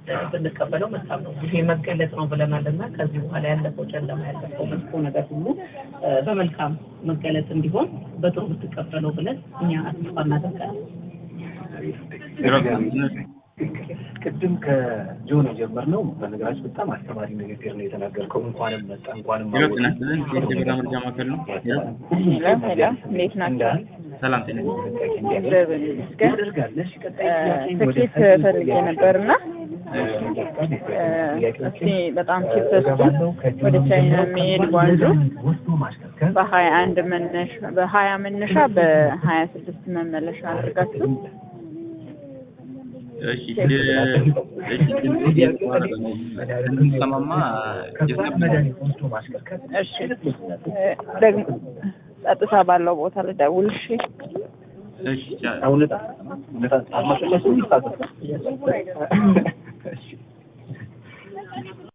ብንቀበለው መልካም ነው። ይሄ መገለጥ ነው ብለናል እና ከዚህ በኋላ ያለፈው ጨለማ ያለፈው መጥፎ ነገር ሁሉ በመልካም መገለጥ እንዲሆን በጥሩ ብትቀበለው ብለን እኛ ተስፋ እናደርጋለን። ቅድም ከጆን የጀመርነው በነገራችን በጣም አስተማሪ ንግግር ነው የተናገርከው። እንኳንም መጣ እንኳንም ሄሎ ጤና ይስጥልን። የኢትዮጵያ መረጃ ማዕከል ነው። ሄሎ ሄሎ ሄሎ፣ እንዴት ናቸው? ሰላም ጤና እግዚአብሔር ይመስገን። ታደርጋለሽ ቀጣይ ትኬት ፈልጌ ነበርና እስቲ በጣም ቺፕ ወደ ቻይና የሚሄድ ጓንጆ በሀያ አንድ መነሻ በሀያ መነሻ በሀያ ስድስት መመለሻ አድርጋችሁ እሺ እሺ ሰማማ እሺ ደግሞ ጸጥታ ባለው ቦታ ልደውል። እሺ እሺ እውነት እውነት አማሰለሱ ይታዘዝ